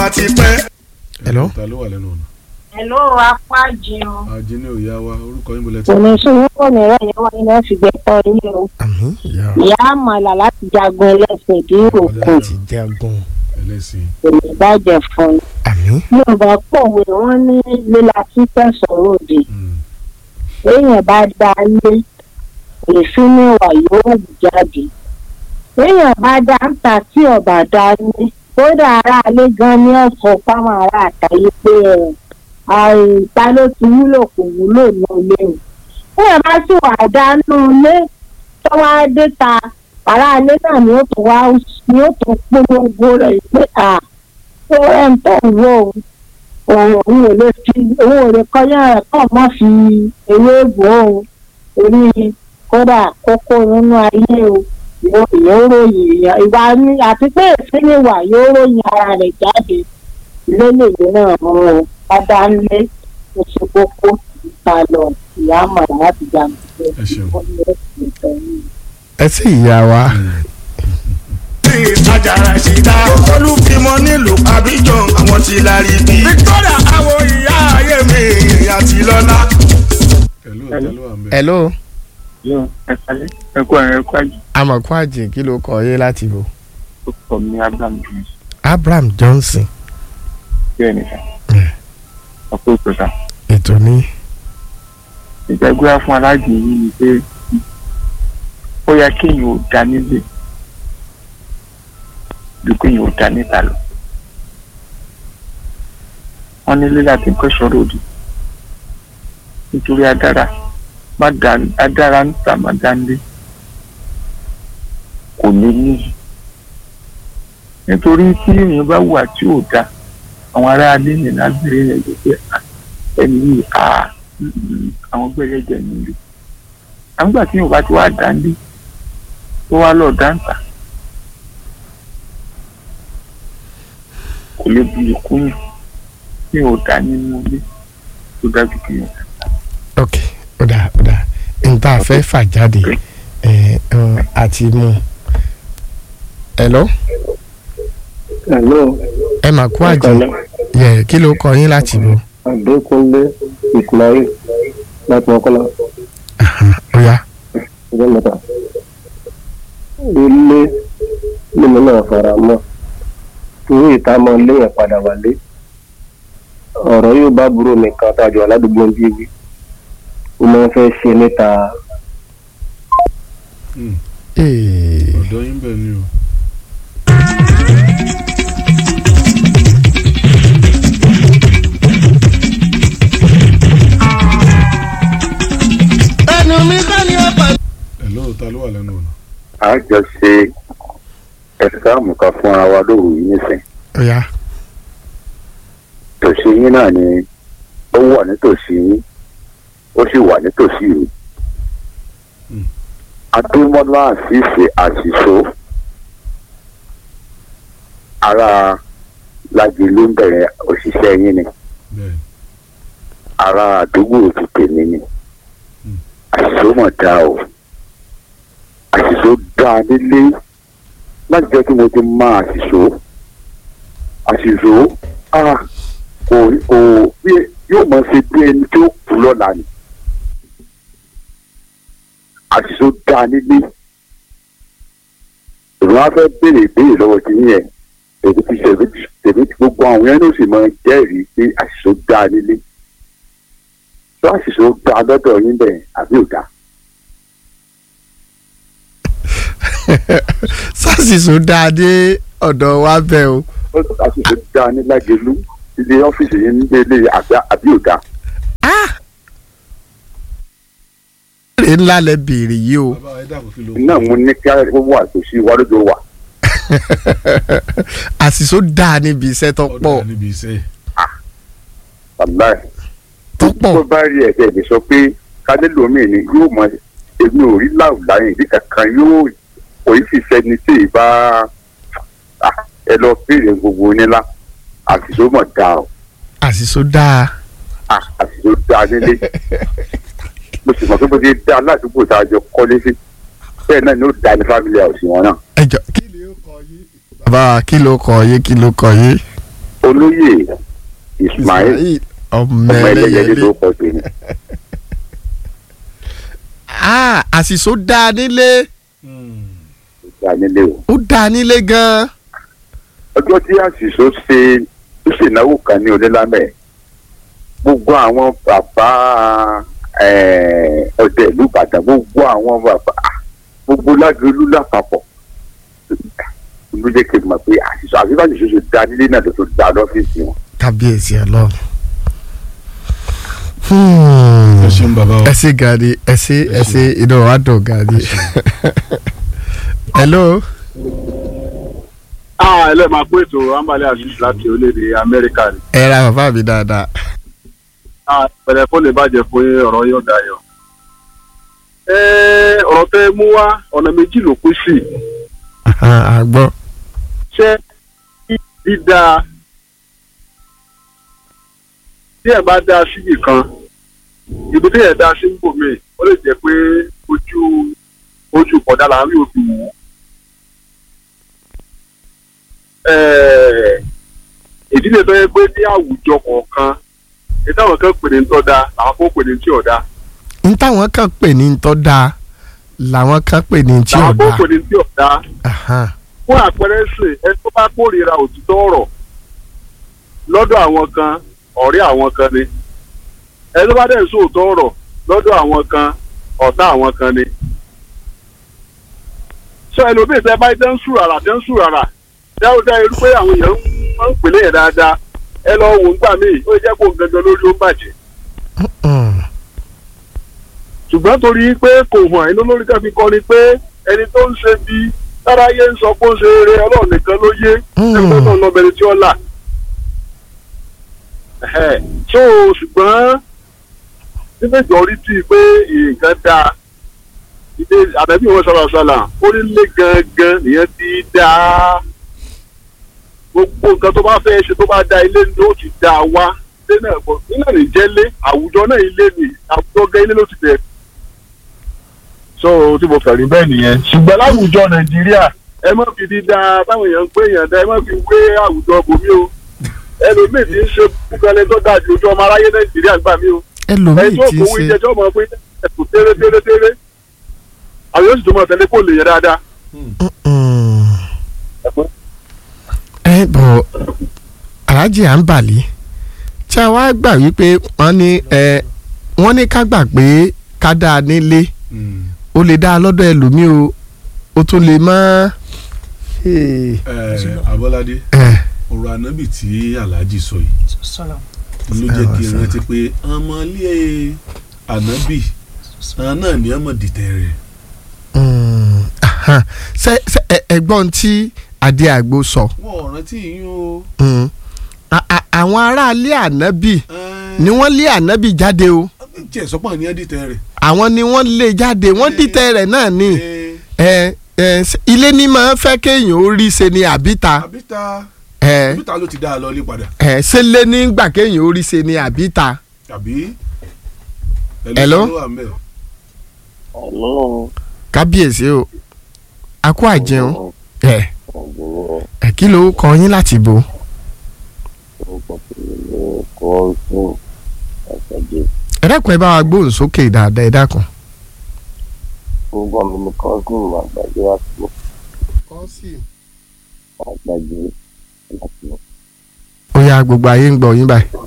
wa ti pẹ́. Hello? ta ló wà lẹ́nu ọ̀nà. Hello, apájì o. àjíní òyà wa orúkọ yín bọ̀lẹ̀ tí. Kò ní sún kò ní rẹ̀ yẹn wọ́n iná fi gbẹ̀tọ̀ yín o. àmín ìyá wa Ìyá àmàlà láti jagun ẹlẹ́sìn bí òkun ti jagun ẹlẹ́sìn. kò ní bàjẹ́ fún un. àmín Yorùbá pòwe wọ́n ní lílà títẹ̀ sọ̀rọ̀ òdì. Mm. Béèyàn bá dá lé, èéfín níwà yóò wù jáde. Béèyàn bá dá ń ta tí ọ̀bà dá lé, kódà aráalé gan ní ọ̀sán fáwọn ará àtàyè pé ẹ̀ àìta ló ti wúlò kò wúlò ní ilé o. Béèyàn bá sì wà dánú ilé tó wá dé ta aráalé náà ni ó tún wá ni ó tún polongo rẹ̀ pé à ó ẹ̀ ń tọ̀ wọ́ o òun òun ò lè fi òun ò lè kọjá rẹ̀ kàn má fi ewé bò ó orí kódà kókó nínú ayé o yóò yóò ròyìn èèyàn ìwà ní àti pé èsì ni wà yóò ròyìn ara rẹ̀ jáde lélẹyìn náà mú o bàbá ńlẹ oṣù kókó ìta lọ ìyá àmàlà láti jà mí. Ẹ ṣeun. ẹ sì ìyá wa tí ìtajà ṣì dá. olùfimọ nílùú abidjan àwọn tí la rí bí. victoria àwọn ìyá ayé mi àti lọ́lá. hello ta ló wà ń bẹ̀. hello yóò ẹ kalẹ ẹ kú ẹrẹ ẹ kú àjì amọ̀kú àjìn kí ló kọ yé láti bò ó kọ mi abraham jones Abraham Johnson bẹ́ẹ̀ nìkan Mm. ọ̀pọ̀ ìpẹta ètò ní ìjẹgbẹrẹ fún aláàjì yìí ni pé ó yẹ kéèyàn ò dá nílé ju kéèyàn ò dá níta lọ wọn nílé láti ń kẹsàn ròdì nítorí adára má dá adára níta má dá nílé kò ní níyì nítorí tí èèyàn bá wà tí ò dá àwọn aráalé ní lágbèrè rẹ jẹ pé "Ah, ẹni yìí à àwọn gbẹrẹ jẹ nílé àgbà tí yorùbá ti wá dáńdé tó wá lọ dáńtà kò lè bu ìkúnyàn tí ò dá nínú ilé tó dájú kí yàn ok ó dà ó dà n ta fẹ́ fà jáde ẹ ẹ àti mú hello Hello, ẹ mà kú àjìn yẹ kí ló kọ yín láti bò Adékúnlé Ismail láti Mọ́kọ́lá ó yá ọjọ́ mẹ́ta. Ilé mímu náà fara mọ́. Torí ìta mọ léèyàn padà wálé. Ọ̀rọ̀ yóò bá burú mi kan tájọ aládùúgbò ń bí wí. Ó máa ń fẹ́ ṣe níta Mm. Ee, ọ̀dọ́ yín bẹ̀ ni o. ẹnu mi kọ́ ni ó pa. hello ta ló wà lẹ́nu ọ̀nà. a jọ ṣe ẹ̀sáàmù kan fúnra wa lóru yìí nísìn ó yá tòsí yín náà ni ó wà nítòsí yín ó sì wà nítòsí mi Mm. adúmọ́lá àṣìṣe àṣìṣó ara lájẹ ló ń bẹ̀rẹ̀ òṣìṣẹ́ yín ni bẹ́ẹ̀ ara àdúgbò ti tèmi ni Mm. àṣìṣó mọ̀ dá o àṣìṣó dá nílé láti jẹ́ kí mo ti máa àṣìṣó àṣìṣó ah kò kò bí yóò mọ̀ ṣe bí ẹni tó kú lọ́la ni àṣìṣó dá nílé ìrún á fẹ́ béèrè ìbéèrè lọ́wọ́ ti yín yẹn èdè ti ṣèlú tèmi ti gbogbo àwọn yẹn ló sì mọ jẹ́rìí pé àṣìṣó dá nílé tó àṣìṣó dá lọ́dọ̀ yín bẹ́ẹ̀ àbí ò dá. sásìsò dáadé ọ̀dọ̀ wa bẹ́ẹ̀ o ó àṣìṣó dá ní lágẹ̀lú ilé ọ́fíìsì yín ní ilé àgbà àbí ò dá. èrè ńlá lẹ béèrè yìí o bàbá ẹ dàgbò kí ló. náà mo ní kí ó wà tòsí wa lójó wà. àṣìṣò dáa níbi iṣẹ́ tó pọ̀ ọ̀dọ̀ níbi iṣẹ́. wàláì tó pọ̀ tó bá rí ẹ̀jẹ̀ lè sọ pé kálẹ́lòmíì ni yóò mọ èmi ò rí láwùláyìn ìdí kankan yóò kò í sì sẹ́ni tí ì bá Ah, ẹ lọ béèrè gbogbo onílá àṣìṣó mọ̀ dá o àṣìṣò dáa Ah, àṣìṣó dá nílé mo sì mọ̀ pé bó ti dá aládùúgbò tá a jọ kọ́lé sí bẹ́ẹ̀ náà ni ó dá ní fámìlì àwòsí wọn náà ẹjọ kí ló kọ yé bàbá wa kí ló kọ yé kí ló kọ yé ó olóyè ismail ọmọ ọmọ ẹlẹ́yẹlé ẹlẹ́yẹlé ló kọ́ sí ni Ah, àṣìṣó dáa nílé ìgbà nílé o. ó dáa nílé gan-an. ọjọ́ tí àṣìṣó ṣe tó ṣènáwó kan ní onílámẹ̀ gbogbo àwọn bàbá eh, ọdẹ ìlú ìbàdàn gbogbo àwọn bàbá ah, gbogbo lágbèlú lápapọ̀ ló jẹ́ kí n mọ̀ pé àṣìṣó àṣìṣó àṣìṣó ṣe dá nílé náà tó tó dá lọ́fíìsì wọn. kábíyèsí ọlọ́run. ẹ ṣeun bàbá wa ẹ ṣe gàdí ẹ ṣe ẹ ṣe inú wa dùn gàdí. hello. ah ẹlẹ́ máa pé ètò ambale aziz láti orílẹ̀-èdè amẹ́ríkà ni ẹ ra bàbá mi dáadáa. ah pẹ̀lẹ́ kó lè bàjẹ́ fún yín ọ̀rọ̀ yóò dayọ̀. ẹ ọ̀rọ̀ tẹ́ mú wá ọ̀nà méjì ló pín sí àgbọ̀. ṣé dídá tí ẹ bá dá síbì kan ibi tí ẹ dá sí ń bò mí ó lè jẹ́ pé ojú ojú kọ̀dá là ń rí òfin wò. Ẹ̀ẹ̀, ìdílé tó yẹ pé ní àwùjọ kọ̀ọ̀kan ìtàwọn kan pè ní ń tọ́ da làwọn kan pè ní tí ò da n táwọn kan pè ní tọ́ da làwọn kan pè ní tí ò làwọn kan da. pè ní tí ò da Ahan. fún àpẹẹrẹ ṣe ẹni tó bá kórìíra òtítọ́ ọ̀rọ̀ lọ́dọ̀ àwọn kan ọ̀rẹ́ àwọn kan ni ẹni tó bá dẹ̀ sóòótọ́ ọ̀rọ̀ lọ́dọ̀ àwọn kan ọ̀tá àwọn kan ni. sọ ẹlòmíì tẹ bá tẹ́ ń sùn rárá tẹ́ ń sùn rárá dáúdá irú pé àwọn èèyàn máa ń pèlè yẹn dáadáa ẹ lọ wò ń gbà míì ó jẹ́ kó gangan lórí ó ń bàjẹ́ Mm. ṣùgbọ́n torí pé kò hàn ẹni olórí kan fi kọ́ ni pé ẹni tó ń ṣe bí táráyé ń sọ pé ó ń ṣe eré ọlọ́run nìkan ló yé Mm. ẹgbẹ́ náà lọ́bẹ̀rẹ̀ tí ó là. Ẹ̀hẹ̀. so ṣùgbọ́n nígbàgbọ́ orí tí pé nǹkan dáa ilé àbẹ̀bí wọn sọ̀rọ̀ sọ̀là orílẹ̀ gangan nìyẹn ti dáa gbogbo nǹkan tó bá fẹ́ ṣe tó bá da ilé ni ó ti dá wá ilé náà bọ̀ ilé ní jẹ́lé àwùjọ náà ilé ni àwùjọ gan ilé ló ti bẹ̀rẹ̀. so tí mo fẹ̀rí bẹ́ẹ̀ nìyẹn. ṣùgbọ́n láwùjọ nàìjíríà ẹ má fi dídá táwọn èèyàn ń pè yàn dá ẹ má fi wé àwùjọ bòmí o ẹlòmíì tí ń ṣe búkẹ́lẹ́ tó dájú ojú ọmọ aráyé nàìjíríà gbà mí o ẹlòmíì ẹni tó ti kówó ṣe ìjẹjọ́ mọ̀ pé ẹ̀kú tẹ́rẹ́ tẹ́rẹ́ tẹ́rẹ́ àwọn yóò sì tún mọ̀ tẹ́lẹ̀ kó lè yẹ dáadáa. Mm. ẹ bọ̀ aláàjì à ń bàlí tí a wá gbà wípé wọ́n ní ẹ wọ́n ní ká gbà pé ká dáa nílé ó lè dáa lọ́dọ̀ ẹlòmíì o ó tún lè má. Hey. ẹ abọ́ládé ẹ ọ̀rọ̀ ànábì tí alhaji sọ yìí ló jẹ́ kí n rántí pé ọmọlé ànábì àwọn náà ní ọmọ dìtẹ̀ rẹ̀ Mm, aha. ṣe ṣe ẹ- ẹ̀gbọ́n tí adé àgbo sọ wọ́n ò rántí yín o. Mm. A- a- àwọn aráalé ànábì ẹ, ni wọ́n lé ànábì jáde o jẹ́ sọ́pọ̀ ní ẹ́ dìtẹ̀ rẹ̀. àwọn ni wọ́n lé jáde wọ́n dìtẹ̀ rẹ̀ náà ni ẹ, ẹ ẹ ṣe- ilé ní máa ń fẹ́ kéèyàn ó rí ṣe ni àbíta àbíta ẹ àbíta ló ti dá a lọ ilé padà ẹ ṣe lé ní gbà kéèyàn ó rí ṣe ni àbíta. àbí. Hello? ló wà ńbẹ̀? ọlọ́run kábíyèsí o a kó àjẹun ẹ ọ̀gbìn ẹ kí ló kọ yín láti bò orúkọ tèmi ní kọ́ńtún àṣàjẹ ẹ dákun ẹ bá wa gbóhùn sókè dáadáa ẹ dákun. orúkọ mi ní kọ́ńtún àgbàjẹ láti mọ̀ àgbàjẹ láti mọ̀. ó yá gbogbo ayé ń gbọ́ yín báyìí.